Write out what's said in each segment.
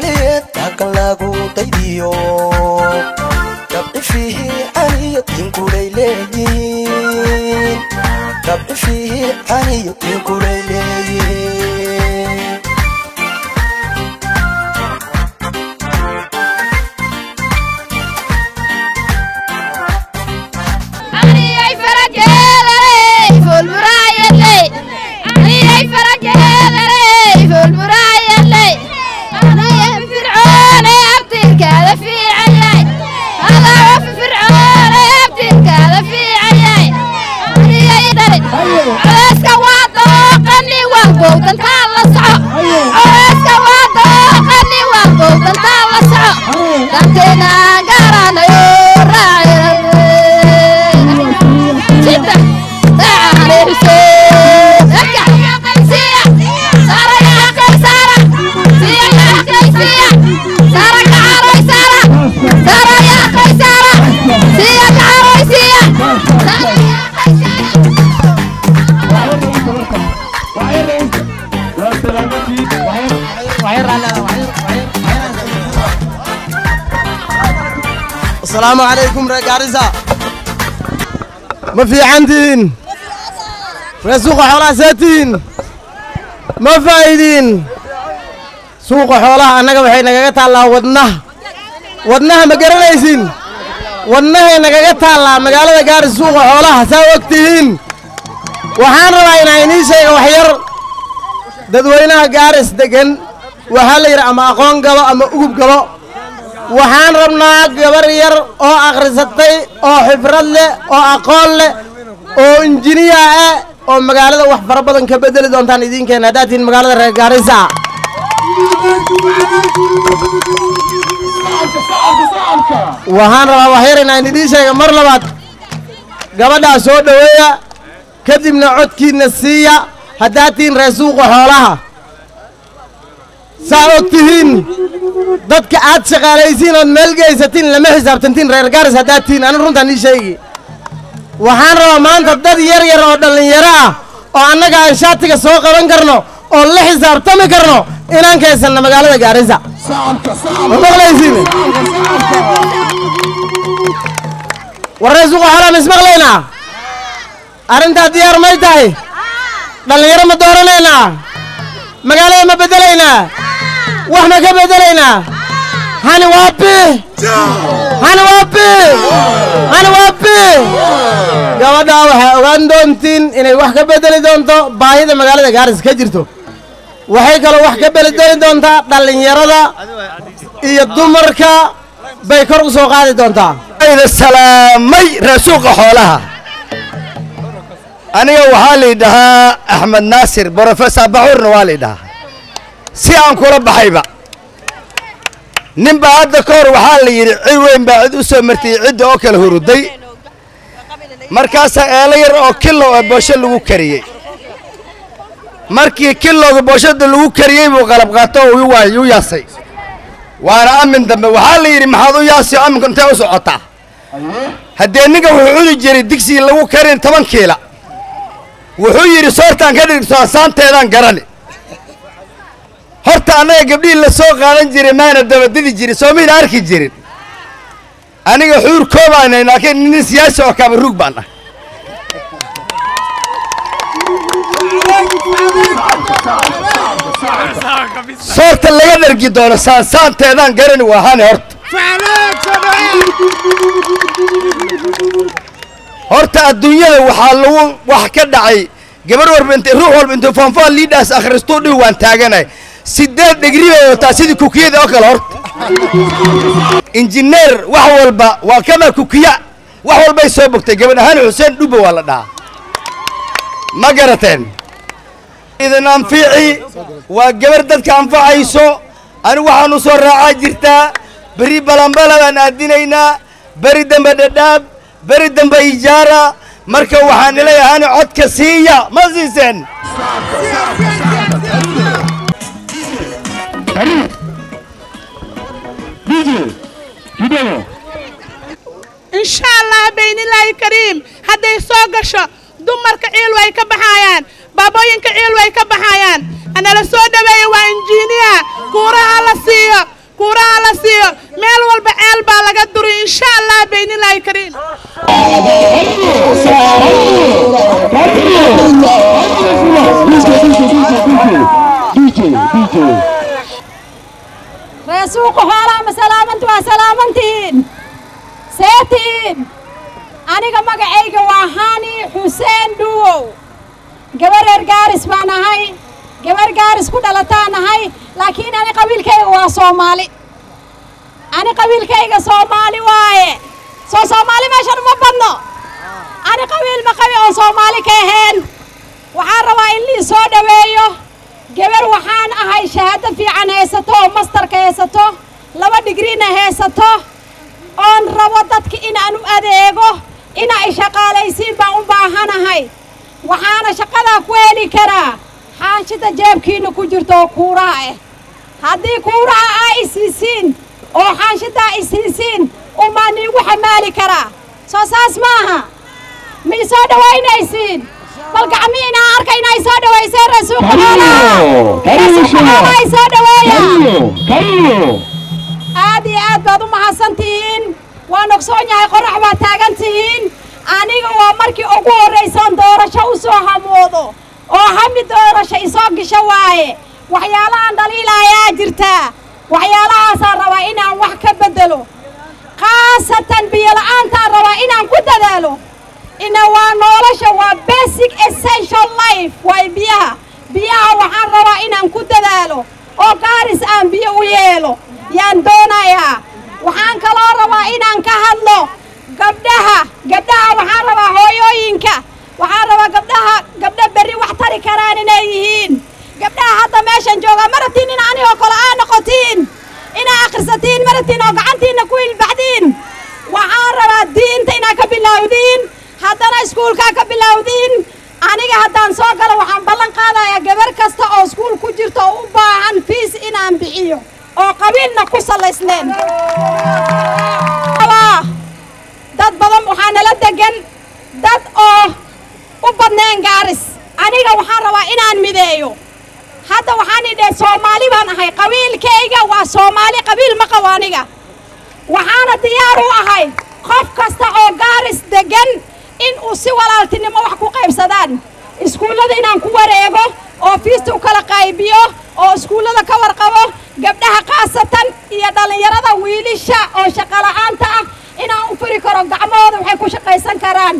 soomaaliyeed dhaqan lagu daydiyo dabci fiican iyo tinkulay leeyihiin dabci fiican iyo tinkulay leeyihiin Aniyay farajeedaley fulmuraayadley Aniyay farajeedaley fulmuraayadley Aniyay fircoone abtirkaada fiicayay Alaa fircoone abtirkaada fiicayay Aniyay dhali Codeyska waa dooqani waa bowdantaa la soco Codeyska waa dooqani waa bowdantaa la soco Danteena garanayo raacay ستة ساعة على حسين ارجع سيا سارة يا قيسارة سيا يا قيسية سارة كعروي سارة سارة يا قيسارة سيا كعروي سيا سارة يا قيسارة asalaamu calaykum reer gaarisa ma fiicantihiin reer suuqa xoolaha seetihiin ma faa'iidiin suuqa xoolaha annaga waxay nagaga taallaa wadnaha wadnaha ma garanaysiin wadnahay nagaga taallaa magaalada gaaris suuqa xoolaha saa og tihiin waxaan rabaa inaan inii sheega wax yar dadweynaha gaaris deggan waxaa la yidhi ama aqoon gabo ama ugub gabo waxaan rabnaa gabar yar oo akhrisatay oo xibrad leh oo aqoon leh oo injiniya ah oo magaalada wax fara badan ka bedeli doontaan idinkeena haddaad tihiin magaalada reer gaarisa waxaan rabaa wax yar inaan idiin sheega mar labaad gabadhaa soo dhoweeya kadibna codkiinna siiya haddaad tihiin reer suuqa xoolaha saa og tihiin dadka aad shaqaalaysiin ood meel geysatiin lama xisaabtantiin reer gaaris haddaad tihiin ani runtaan ii sheegi waxaan rabaa maanta dad yar yar oo dhallinyaro ah oo annaga aan shaatiga soo qaban karno oo la xisaabtami karno inaan kaysanno magaalada gaarisa ma maqlaysiin warree suuqa xoolaa ma ismaqlaynaa arrintaa diyaar may tahay dhallinyaro ma dooranaynaa magaalada ma beddelaynaa wax ma ka beddelaynaa hani waapi hani waapi hani waapi gabadhaa waxaa ogaan doontiin inay wax ka beddeli doonto baahida magaalada gaaris ka jirto waxay kaloo wax ka beddeli doontaa dhallinyarada iyo dumarka bay kor u soo qaadi doontaa ida salaamay raasuuqa xoolaha aniga waxaa laydhahaa axmed naasir brofesor baxuurna waa laydhahaa si aan kula baxayba nin baa hadda ka hor waxaa la yidhi cid weyn baa cid u soo martay cidda oo kala huruday markaasaa eelo yar oo kilow ee boosho lagu kariyey markii kilowga booshada lagu kariyey buu qalab qaato oo u waay- u yaasay waana amin dambe waxaa la yidhi maxaad u yaasi oo aminka intee u socotaa haddee ninka wuxuu cudi jiray digsigii lagu karin toban kiila wuxuu yidhi soortaan ka dhigto asaanteedaan garani horta annaga gabdhihii la soo qaadan jiray maana dabadidi jirin soo mayna arki jirin aniga xuur koobaanay laakiin nin siyaasi oo kaba ruug baan ah soorta laga dhargi doono saansaanteedaan garani waa hani horta horta adduunyada waxaa lagu wax ka dhacay gabar walba int ruux walba intuu foonfoon liidhaas akhristuu dhihi waan taaganay sideed dhegri bay wataa sidii kukiyada oo kale horta injineer wax walba waa kama kukiya wax walbay soo bogtay gabadh ahaan xuseen dhubba waa la dhahaa ma garateen idin anfici waa gabar dadka anfacayso anigu waxaan u soo raacaa jirtaa beri balambala baan aadinaynaa beri dambe dhadhaab beri dambe ijaara marka waxaan leeyahay codka siiya ma siiseen insha allah baynilaahi kariim hadday soo gasho dumarka ciil way ka baxayaan baabooyinka ciil way ka baxayaan hanala soo dhaweeya waa injiiniya kuuraha la siiyo kuuraha la siiyo meel walba ceel baa laga duri insha allah baynilaahi kariim reesuuqa xoolaha ma salaamanti waa salaamantihiin seetiin aniga magacayga waa hani xuseen dhuwow gabar reer gaaris baan ahay gabar gaaris ku dhalataan ahay laakiin ani qabiilkayga waa soomaali ani qabiilkayga soomaali waaye soo soomaali meeshan uma badno ani qabiil ma qabi oon soomaali ka ahayn waxaan rabaa in lii soo dhoweeyo gabar waxaan ahay shahaado fiican haysato oo mastarka haysato laba digriina haysato oon rabo dadka inaan u adeego ina ay shaqaalaysiin baan u baahanahay waxaana shaqadaa ku heli karaa xaanshida jeebkiina ku jirto oo kuuraha ah haddii kuuraha aa isiisiin oo xaanshidaa isiisiin umaa niigu xamaali karaa soo saas maaha ma i soo dhowaynaysiin bal gacmii inaan arka inay soo dhowayseen rasuulka xoolaha rasuulka xoolaha ay soo dhoweeya aad iyo aad baad u mahadsan tihiin waan ogsoon yahay qorax baad taagan tihiin aniga waa markii ugu horraysoon doorasho u soo hamoodo oo hami doorasho isoo gasho waaye waxyaalahaan dhaliilaayaa jirtaa waxyaalahaasaan rabaa inaan wax ka beddelo khaasatan biyola'aantaan rabaa inaan ku dadaalo ina waa nolosha waa basic essential life waa biyaha biyaha waxaan rabaa inaan ku dadaalo oo gaaris aan biyo u yeelo yaan doonayaa waxaan kaloo rabaa inaan ka hadlo gabdhaha gabdhaha waxaan rabaa hooyooyinka waxaan rabaa gabdhaha gabdho berri wax tari karaan inay yihiin gabdhaha hadda meeshan jooga ma rabtiin in anigoo kale aa noqotiin inaa akhrisatiin ma rabtiin oo gacantiinna ku ilbaxdiin waxaan rabaa diinta inaa ka bilowdiin haddana iskuulkaa ka bilowdiin aniga haddaan soo galo waxaan ballan qaadayaa gabar kasta oo iskuul ku jirto oo u baahan fiis inaan bixiyo oo qabiilna ku salaysneen dad badan waxaa nala degan dad oo u badneen gaaris aniga waxaan rabaa inaan mideeyo hadda waxaan idhe soomaali baan ahay qabiilkayga waa soomaali qabiil ma qabo aniga waxaana diyaar u ahay qof kasta oo gaaris degan in uu si walaaltinimo wax ku qaybsadaan iskuullada inaan ku wareego oo fiista u kala qaybiyo oo iskuullada ka warqabo gabdhaha khaasatan iyo dhallinyarada wiilisha oo shaqola'aanta ah inaan u furi karo gacmahooda waxay ku shaqaysan karaan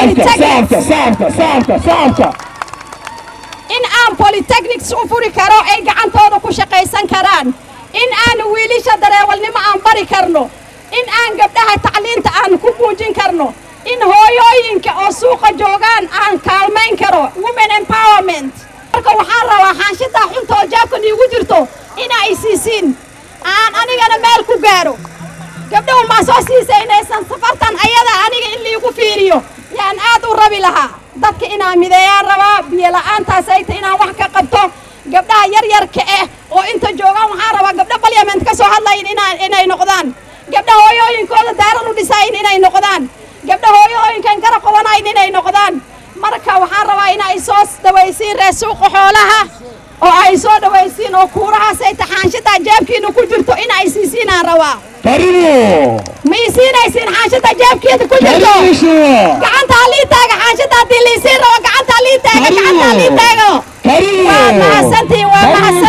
in aan polytechnics u furi karo ay gacantooda ku shaqaysan karaan in aan wiilisha dareewalnimo aan bari karno in aan gabdhaha tacliinta aan ku muujin karno in hooyooyinka oo suuqa joogaan aan kaalmayn karo women empowerment marka waxaan rabaa xaanshidaa xunta oo jaabkan iigu jirto ina ay siisiin aan anigana meel ku gaaro gabdhahu maa soo siisay inaysan safartan ayada aniga in liigu fiiriyo yaan aad u rabi lahaa dadka inaan mideeyaan rabaa biyola'aantaas ay tahay inaan wax ka qabto gabdhaha yaryarka ah oo inta joogaan waxaan rabaa gabdho balyament ka soo hadlayin inaan inay noqdaan gabdha hooyooyinkooda daaran u dhisayin inay noqdaan gabdha hooyooyinkan garab qabanayn inay noqdaan marka waxaan rabaa in ay soo dhawaysiin reer suuqa xoolaha oo ay soo dhawaysiin oo kuurahaas ay taxaanshadaa jeebkiina ku jirto in ay siisiinaan rabaa ma ii siinaysiin xaanshada jeebkeeda ku jirto gacanta halii taaga xaanshada haddii liisiin rabo gacanta halii taaga gacanta halii taago waa mahadsantihiin waa mahadsan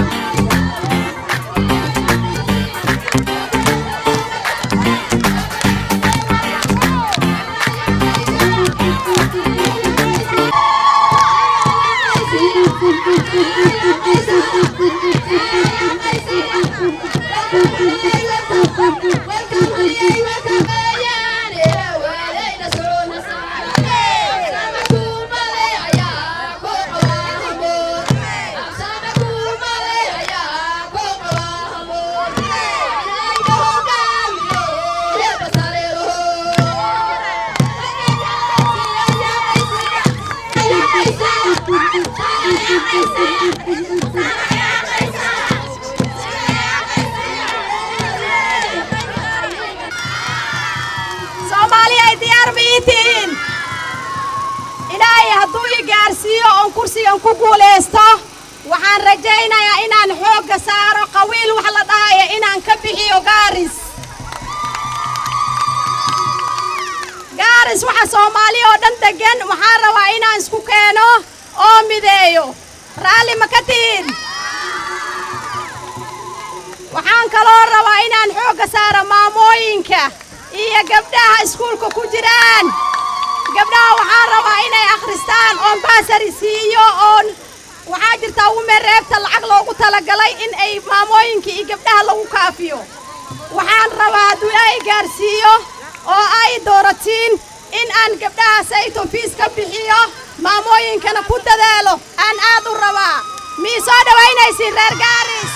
soomaaliya ay diyaar ma ii tihiin ilaahay hadduu i gaarsiiyo oon kursigan ku guulaysto waxaan rajaynayaa inaan xoogga saaro qawiil wax la dhahayo inaan dhan deggan waxaan rabaa inaan isku keeno oo mideeyo raalli ma ka tihin waxaan kaloo rabaa inaan xoogga saaro maamooyinka iyo gabdhaha iskuulka ku jiraan gabdhaha waxaan rabaa inay akhristaan oon baasari siiyo oon waxaa jirtaa wume reebta lacag loogu talagalay in ay maamooyinka iyo gabdhaha lagu kaafiyo waxaan rabaa hadduu ilaahay gaarsiiyo oo ay dooratiin in aan gabdhahaas ayton fiis ka bixiyo maamooyinkana ku dadaalo aan aad u rabaa mii soo dhowaynaysiin reer gaaris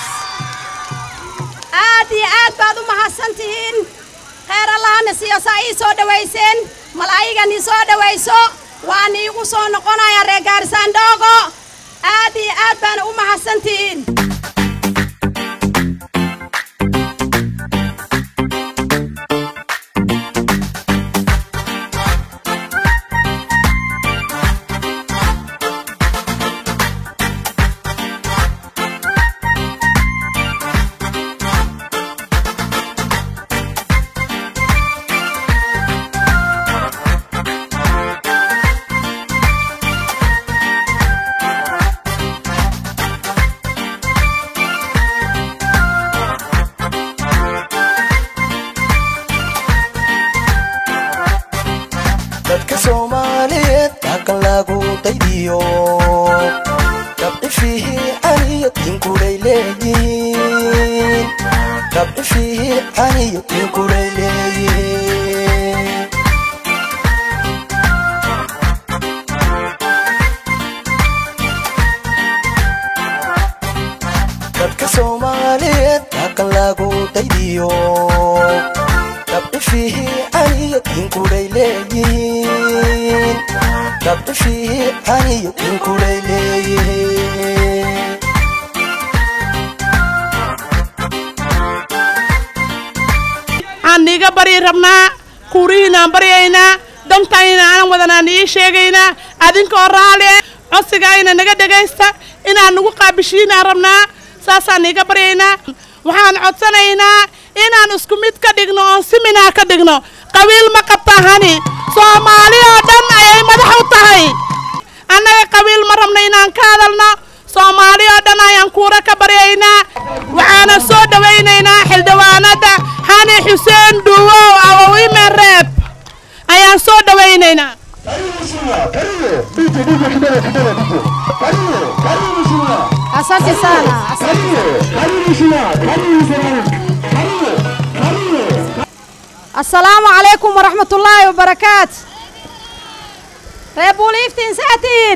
aad iyo aad baad u mahadsan tihiin kheyr allahana siiyo saa ii soo dhowayseen malaa'igan ii soo dhowayso waan iigu soo noqonayaa reer gaarisaandhoogo aad iyo aad baana u mahadsan tihiin dadka soomaaliyeed dhaqan lagu daydiyo dabcifihi aniyo tinkulay leeyihiin dabcifihi aniyo tinkulay leeyihiin dadka soomaaliyeed dhaqan lagu daydiyo dabcifihi aniyo tinkulay leeyihiin dabcifihi aniyo tinkulay leeyihiin waxaan niiga baryi rabnaa kuurihiinaan baryaynaa dantayna aanan wadanaan ii sheegaynaa adinkoo raali eh codsigayna naga dhegaysta inaan nagu qaabishiinaan rabnaa saasaan niiga baryaynaa waxaan codsanaynaa inaan isku mid ka dhigno oon siminaa ka dhigno qabiil ma qabta hani soomaali oo dhan ayay madax u tahay annaga qabiil ma rabno inaan ka hadalno soomaali oo dhan ayaan kuura ka baryaynaa waxaana soo dhowaynaynaa xildhibaanada xani xuseen dhuwow awowime reeb ayaan soo dhowaynaynaa asante sana assalaamu calaykum waraxmatullaahi wabarakaatu reer buuliiftiin saatiin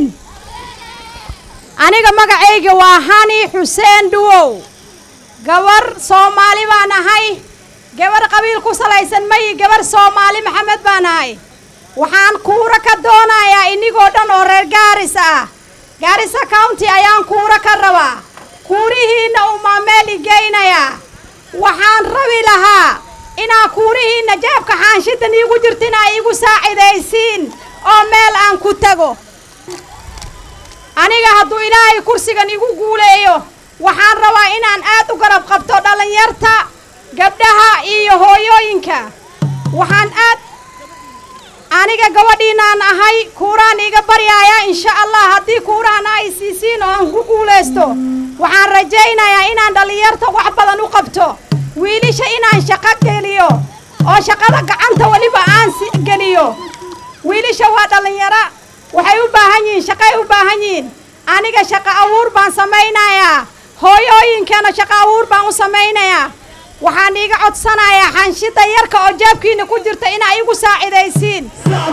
aniga magacayga waa hani xuseen dhuwow gabar soomaali baan ahay gabar qabiil ku salaysan mayi gabar soomaali maxamed baan ahay waxaan kuura ka doonayaa inigoo dhan oo reer gaaris ah gaarisa county ayaan kuura ka rabaa kuurihiinna umaa meel igeynayaa waxaan rabi lahaa inaa kuurihiinna jaabka xaanshidan iigu jirta inaa iigu saacidaysiin oo meel aan ku tago aniga hadduu ilaahay kursigan igu guuleeyo waxaan rabaa inaan aad u garab qabto dhallinyarta gabdhaha iyo hooyooyinka waxaan aad aniga gabadhiinaan ahay kuuraan iiga baryaaya insha allah haddii kuurahana ay siisiin oo aan ku guulaysto waxaan rajaynayaa inaan dhallinyarta wax badan u qabto wiilisha inaan shaqo geliyo oo shaqada gacanta weliba aan si geliyo wiilisha waa dhallinyaro waxay u baahan yihiin shaqay u baahan yihiin aniga shaqo abuur baan samaynayaa hooyooyinkana shaqo abuur baan u samaynayaa waxaan iiga codsanayaa xanshida yarka oo jaabkiina ku jirta inaa igu saacidaysiin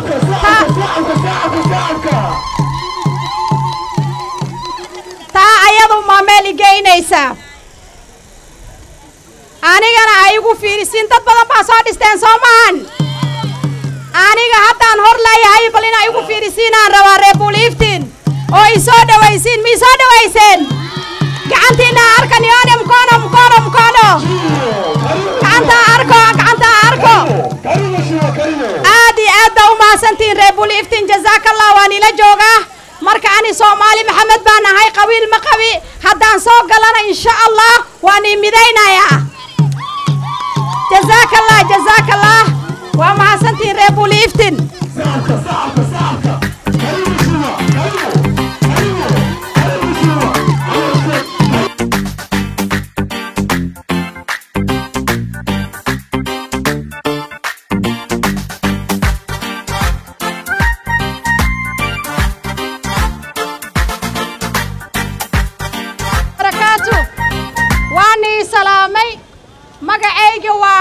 taa ayadu maa meel igeynaysaa anigana ay igu fiirisiin dad badan baa soo dhisteen soo maahan aniga haddaan hor leeyahay bal inaa igu fiirisiinaan rabaa reer buuliiftiin oo i soo dhowaysiin ma i soo dhowayseen gacantiina arka nione mkono mkono mkono gacanta arko gacanta arko aad iyo aad baa u mahadsantihiin reer buuliiftiin jazaakallah waan ila joogaa marka ani soomaali maxamed baan ahay qabiil ma qabi haddaan soo galana insha allah waan ii midaynayaa jazaakallah jazaakallah waa mahadsantihiin reer buuliiftiin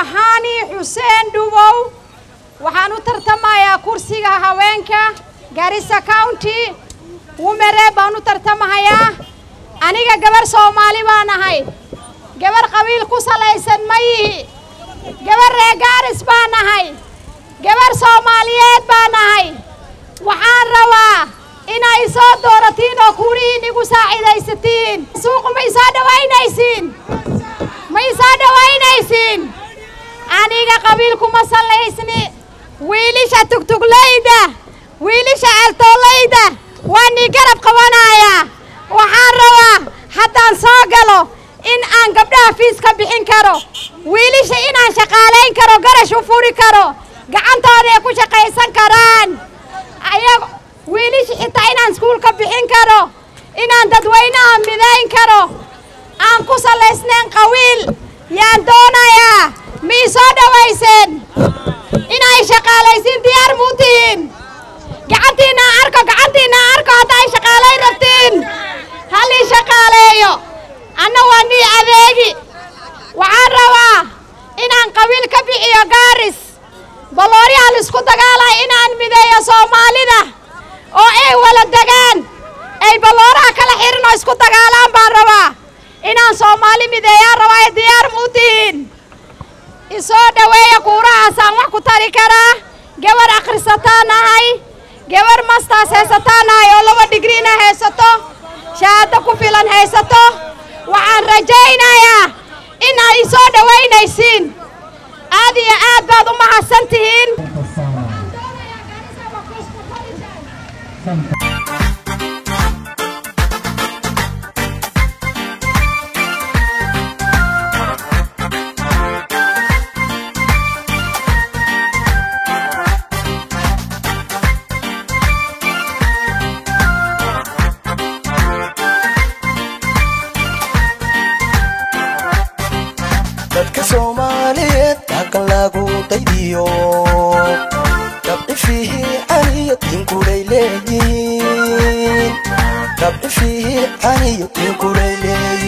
waa hani xuseen dhubow waxaan u tartamayaa kursiga haweenka garissa county wumere baan u tartamahayaa aniga gabar soomaali baan ahay gabar qabiil ku salaysan ma yihi gabar reer gaaris baan ahay gabar soomaaliyeed baan ahay waxaan rabaa inay soo dooratiin oo kuurihiin igu saacidaysatiin suuqu ma isoo dhawaynaysiin ma isoo dhawaynaysiin aniga qabiilkuma sallaysni wiilisha tugtuglayda wiilisha ceeltoolayda waa nii garab qabanayaa waxaan rabaa haddaan soo galo in aan gabdhaha fiis ka bixin karo wiilisha inaan shaqaalayn karo garash u furi karo gacantooda ay ku shaqaysan karaan ayago wiilisha xitaa inaan iskuul ka bixin karo inaan dadweynaha midayn karo aan ku salaysnayn qawiil yaan doonayaa ma ii soo dhawayseen inay shaqaalaysiin diyaar muu tihiin gacantiinna aan arko gacantiinna aan arko hadda ay shaqaalayn rabtiin hal ii shaqaaleeyo anna waa nii adeegi waxaan rabaa inaan qabiil ka bixiyo gaaris balooryaha laisku dagaalaya inaan mideeyo soomaalida oo ay wala degaan ay balooraha kala xirin oo isku dagaalaan baan rabaa inaan soomaali mideeyaan rabaa ee diyaar muu tihiin isoo dhaweeya kuurahaasaan wax ku tari karaa gabar akhrisataan ahay gabar mastaas haysataan ahay oo laba digriina haysato shahaado ku filan haysato waxaan rajaynayaa inaad isoo dhawaynaysiin aad iyo aad baad u mahadsan tihiin dadka soomaaliyeed dhaqan lagu daydiyo dabci fiican iyo dinkuray leeyihiin dabci fiican iyo dinkuray leeyihiin